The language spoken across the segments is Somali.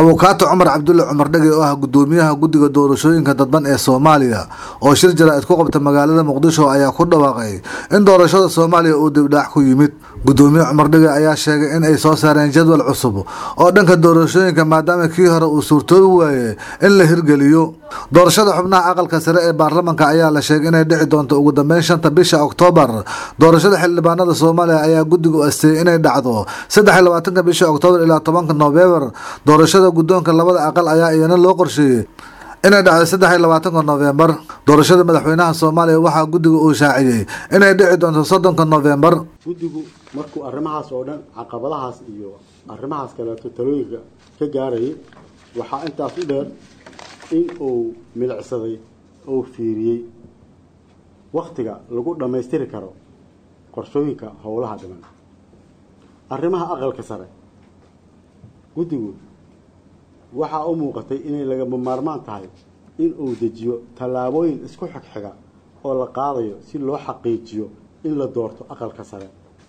abukaato cumar cabdulle cumar dhege oo ah gudoomiyaha guddiga doorashooyinka dadban ee soomaaliya oo shir jaraa'id ku qabta magaalada muqdisho ayaa ku dhawaaqay in doorashada soomaaliya uu dibdhaac ku yimid gudoomiye cumar dhege ayaa sheegay in ay soo saareen jadwal cusub oo dhanka doorashooyinka maadaama kii hore uu suurtoobi waaye in la hirgeliyo doorashada xubnaha aqalka sare ee baarlamanka ayaa la sheegay inay dhici doonto ugu dambeyn shanta bisha oktoobar doorashada xildhibaanada soomaaliya ayaa guddiga u asteeyay inay dhacdo saddex iyo labaatanka bisha oktoobar ilaa tobanka noofembar doorashada guddoonka labada aqal ayaa iyana loo qorsheeyey inay dhacdo saddex iyo labaatanka noofembar doorashada madaxweynaha soomaaliya waxaa guddiga uu shaaciyey inay dhici doonto soddonka noofembar guddigu markuu arrimahaas oo dhan caqabadahaas iyo arrimahaas kaleeto talooyinka ka gaarayay waxaa intaas u dheer in uu milicsaday oo fiiriyey waktiga lagu dhammaystiri karo qorshooyinka howlaha dhiman arrimaha aqalka sare guddigu waxaa u muuqatay inay lagama maarmaan tahay in uu dejiyo tallaabooyin isku xigxiga oo la qaadayo si loo xaqiijiyo in la doorto aqalka sare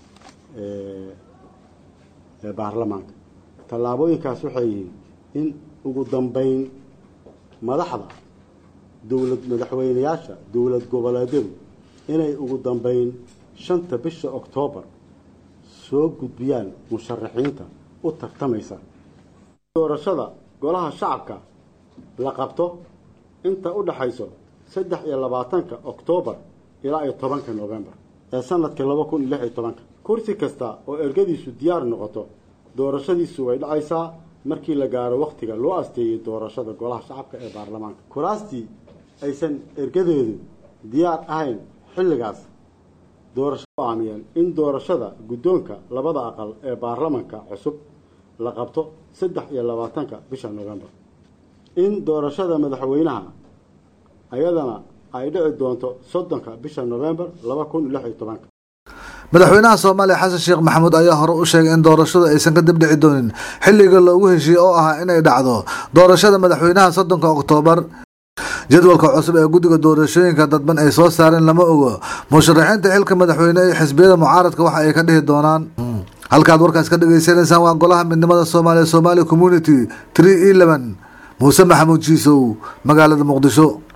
ee baarlamaanka tallaabooyinkaas waxay yihiin in ugu dambeyn madaxda dowlad madaxweyneyaasha dowlad goboleedyadu inay ugu dambeyn shanta bisha oktoobar soo gudbiyaan musharaxiinta u tartamaysa doorashada golaha shacabka la qabto inta u dhaxayso saddex iyo labaatanka oktoobar ilaa iyo tobanka novembar ee sanadka laba kun iyo lix iyo tobanka kursi kasta oo ergadiisu diyaar noqoto doorashadiisu way dhacaysaa markii la gaaro wakhtiga loo asteeyey doorashada golaha shacabka ee baarlamaanka kuraastii aysan ergadeedu diyaar ahayn xilligaas doorasho aamiyeen in doorashada guddoonka labada aqal ee baarlamanka cusub la qabto saddex iyo labaatanka bisha novembar in doorashada madaxweynaha ayadana ay dhici doonto soddonka bisha novembar laba kun iyo lix iyo tobanka madaxweynaha soomaaliya xasan sheekh maxamuud ayaa hore u sheegay in doorashadu aysan ka dib dhici doonin xilliga loogu heshiiyey oo ahaa inay dhacdo doorashada madaxweynaha soddonka oktoobar jadwalka cusub ee guddiga doorashooyinka dadban ay soo saareen lama ogo musharaxiinta xilka madaxweyne ee xisbiyada mucaaradka waxa ay ka dhihi doonaan halkaad warkaas ka dhagaysanaysaan waa golaha midnimada soomaaliya somaali community tree eleven muuse maxamuud jiisow magaalada muqdisho